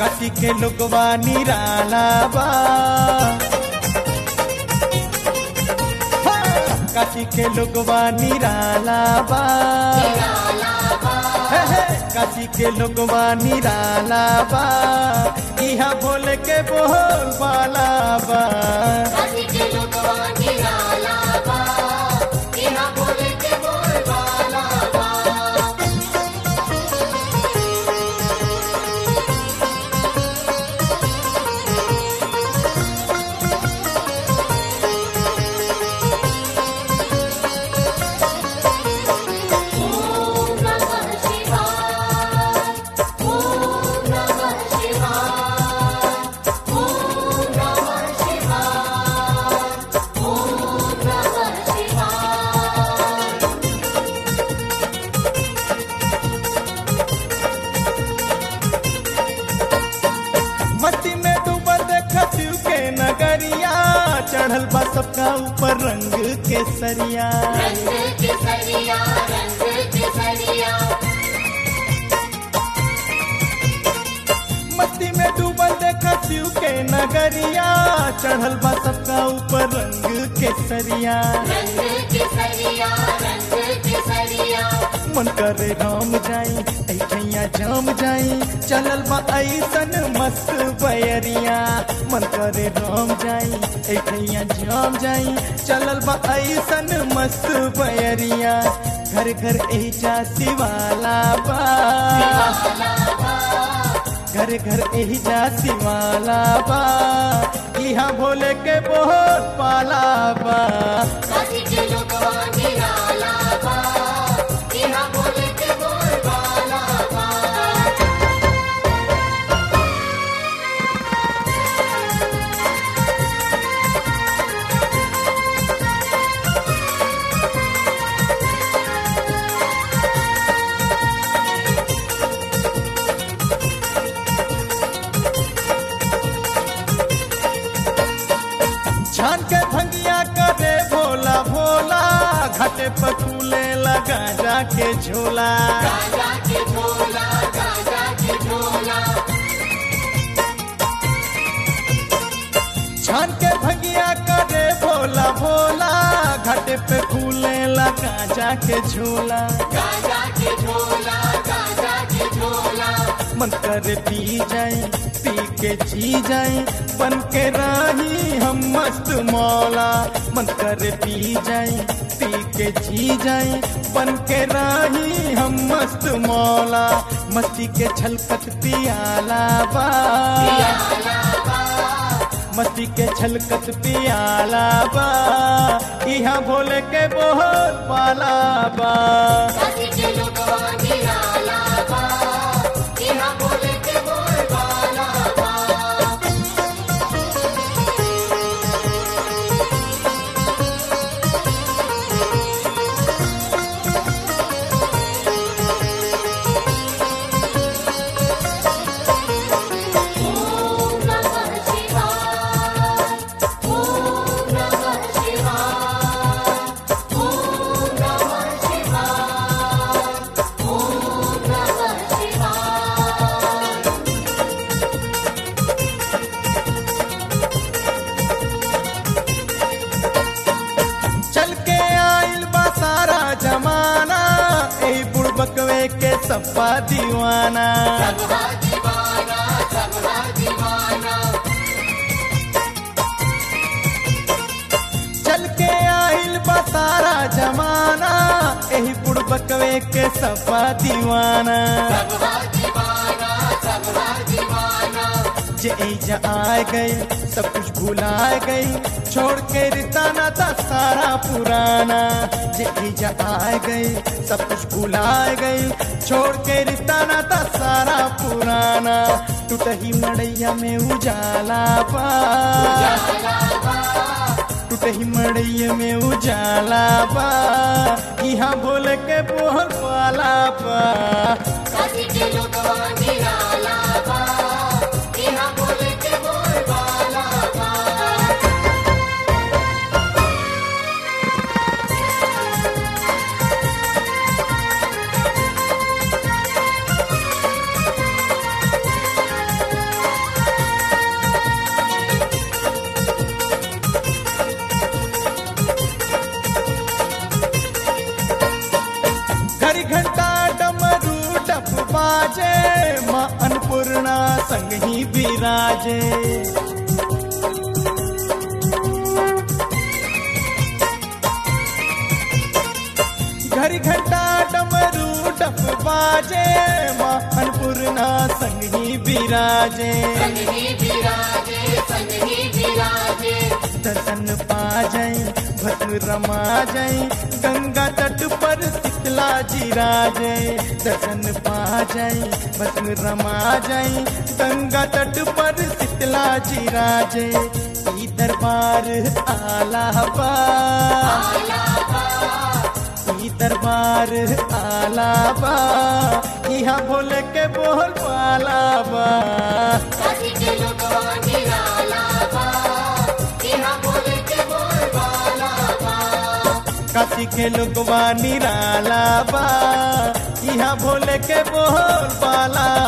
काशी के लोगवा निराला बा हाँ, काशी के लोगवा निराला बा हे, हे, काशी के लोगवा निराला बा इहा भोले के बोल बाला बा मस्ती में डूबल देखा शिव के नगरिया चढ़ल बा सबका ऊपर रंग के सरिया मस्ती में डूबल देखा शिव के नगरिया चढ़ल बा सबका ऊपर रंग के सरिया मन करे राम जाई ऐठैया जाम जाई चलल बा ऐसन मस्त बयरिया मन करे राम जाई ऐठैया जाम जाई चलल बा ऐसन मस्त बयरिया घर घर एजा शिवाला बा घर घर एजा शिवाला बा इहाँ भोले के बहुत पाला बा छान के भंगिया करे भोला भोला घाटे पर फूले लगा जाके झोला छान के भंगिया करे भोला भोला घाटे पे फूले लगा जाके झोला मन करे पी जाए पी के जी जाए बन के राही हम मस्त मौला मन करे पी जाए पी के जी जाए बन के राही हम मस्त मौला मस्ती के छलकत पियाला बा मस्ती के छलकत पियाला बा इहाँ भोले के बहुत पाला बा चल के आइल बा सारा जमाना ए बुड़बकवे के सपा दीवाना चल के आइल बा सारा जमाना एही बुड़बकवे के सपा दीवाना जे एजा आ गई सब कुछ भुला गई छोड़ के रिताना था सारा पुराना जे एजा आ गई सब कुछ भुला गई छोड़ के रिताना था सारा पुराना टूटही मड़ैया में उजाला पा टूटही मड़ैया में उजाला पा यहाँ बोल के बोल पाला पा घड़ी घंटा डमरू डप बाजे माँ अन्नपूर्णा संग ही विराजे घड़ी घंटा डमरू डप बाजे माँ अन्नपूर्णा संग ही विराजे दर्शन पा जाए भस्म रमा जाए गंगा तट पर शीतला जी राजे दर्शन पा जाए भस्म रमा जाए गंगा तट पर शीतला जी राजे ई दरबार आलाबा ई दरबार आलाबा यहाँ भोले के बोल पालाबा काशी के लोगवा निराला बा यहाँ भोले के बोल पाला